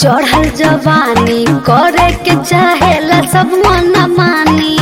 चढ़ल जवानी करे के चाहेला सब मन मानी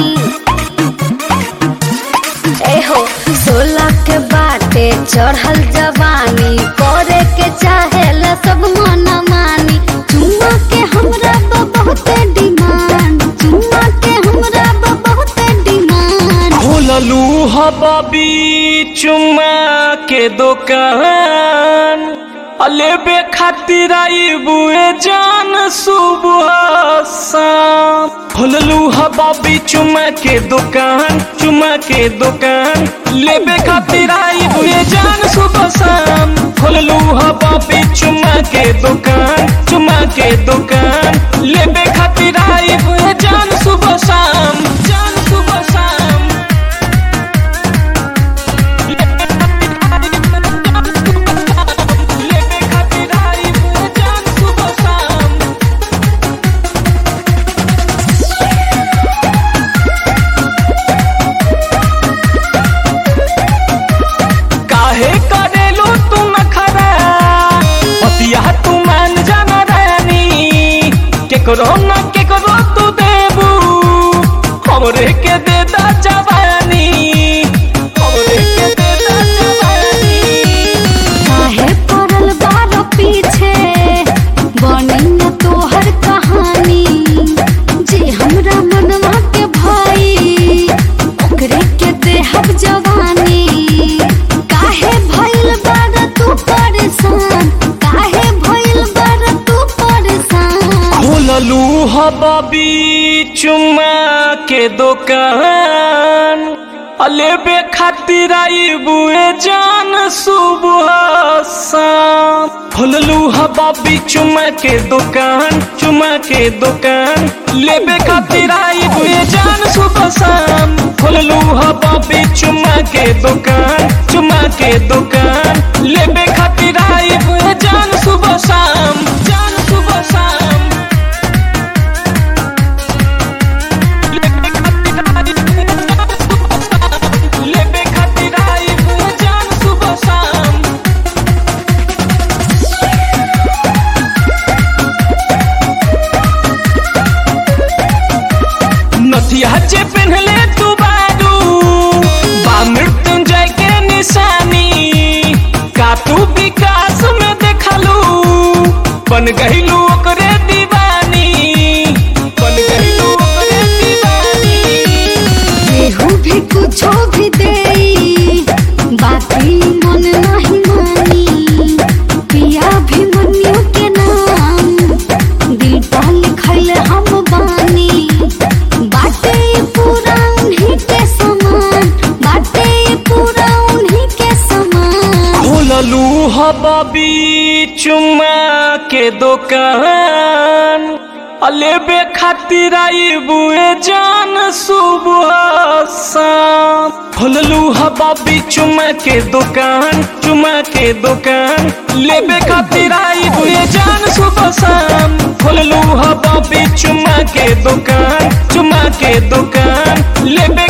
एहो सोलह के बाटे चढ़ल जवानी करे के चाहेला सब मन मानी चुम्मा के हमरा बा बहुते डिमांड चुम्मा के हमरा बा बहुते डिमांड खोललू हबी चुम्मा के दुकान अलेबे खातिर आई बुए जान सुबह शाम खोललू हबी चुम्मा के दुकान चुम्मा के दुकान लेबे खातिर आई बुए जान सुबह शाम खोललू हबी चुम्मा के दुकान चुम्मा के दुकान लेबे खातिर आई बुए जान सुबह शाम जान सुबह शाम लेबे खातिर आई बुए जान सुबह शाम काहे करेलू तू नखरा पतिया तू मान जाना रानी केकरो न केकरो तू देबू हमरे के दे दा जवानी हमरे के दे दा जवानी काहे पड़ल बार पीछे बनी न तोहर कहानी जे हमरा मनवा के भाई ओकरे के देहब जवानी काहे भइल बार तू परेशान काहे भइल बार तू परेशान खोललू हबी चुम्मा के दुकान अलेबे खातिर आई बुए जान सुबह शाम खोललू हबी चुम्मा के दुकान चुम्मा के दुकान लेबे खातिर आई बुए जान सुबह शाम खोललू हबी चुम्मा के दुकान चुम्मा के दुकान लेबे खातिर आई बुए जान सुबह शाम जान सुबह शाम लेबे खातिर आई बुए जान सुबह शाम नथिया जे पहनले तू बारू बा मृत्युंजय के निशानी का तू विकास में देखलू बन गईलू ओकरे दीवानी बन गईलू ओकरे दीवानी केहू भी कुछो भी देई बाकी मन नहीं मानी पिया भी मनियो के नाम दिल पर लिखल हम बानी बाटे ये पूरा उन्हीं के समान बाटे ये पूरा उन्हीं के समान खोललू हबी चुम्मा के दुकान अलेबे खातिर आई बुए जान सुबह शाम खोललू हबी चुम्मा के दुकान चुम्मा के दुकान लेबे खातिर आई बुए जान सुबह शाम खोललू हबी चुम्मा के दुकान चुम्मा के दुकान लेबे